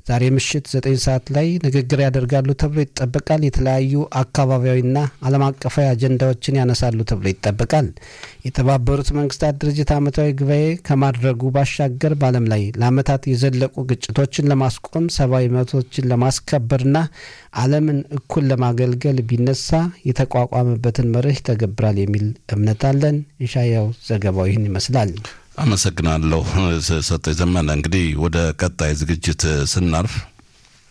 ዛሬ ምሽት ዘጠኝ ሰዓት ላይ ንግግር ያደርጋሉ ተብሎ ይጠበቃል። የተለያዩ አካባቢያዊና ዓለም አቀፋዊ አጀንዳዎችን ያነሳሉ ተብሎ ይጠበቃል። የተባበሩት መንግስታት ድርጅት ዓመታዊ ጉባኤ ከማድረጉ ባሻገር በዓለም ላይ ለዓመታት የዘለቁ ግጭቶችን ለማስቆም ሰብአዊ መብቶችን ለማስከበርና ዓለምን እኩል ለማገልገል ቢነሳ የተቋቋመበትን መርህ ይተገብራል የሚል እምነት አለን። ኢሻያው ዘገባው ይህን ይመስላል። አመሰግናለሁ ሰጠ ዘመነ። እንግዲህ ወደ ቀጣይ ዝግጅት ስናርፍ